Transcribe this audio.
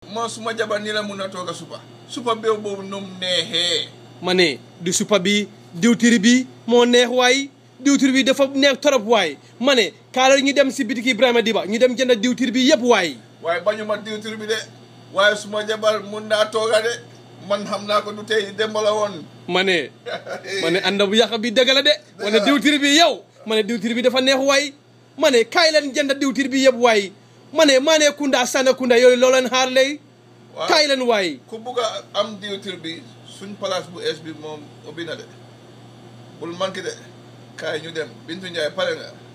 moo suma jabar nii la mun a toog a supa supa beew boobu num neexee ma ne du supa bi diwtir bi moo neex waay diwtir bi dafa neex torop waay ma ne kaala ñu dem si bitiki Ibrahima Diba ñu dem jënd diwtir bi yëpp waay waaye bañu ma diwtir bi de waaye suma jabar mun naa tooga de man xam naa ko du tey démb la woon ma ne ma ne ànd bu yàq bi dëgg la de ma ne diwtir bi yow ma ne diwtir bi dafa neex waay ma ne kaay leen jënd diwtir bi yëpp waay ma ne maa ne Kunda Sana Kunda yooyu loo leen xaar lay waaw kaay leen waay ku bugg a am diwtir bi suñ place bu ees bi moom ubbi na de bul manqué de kaay ñu dem Bintu Njaay pare nga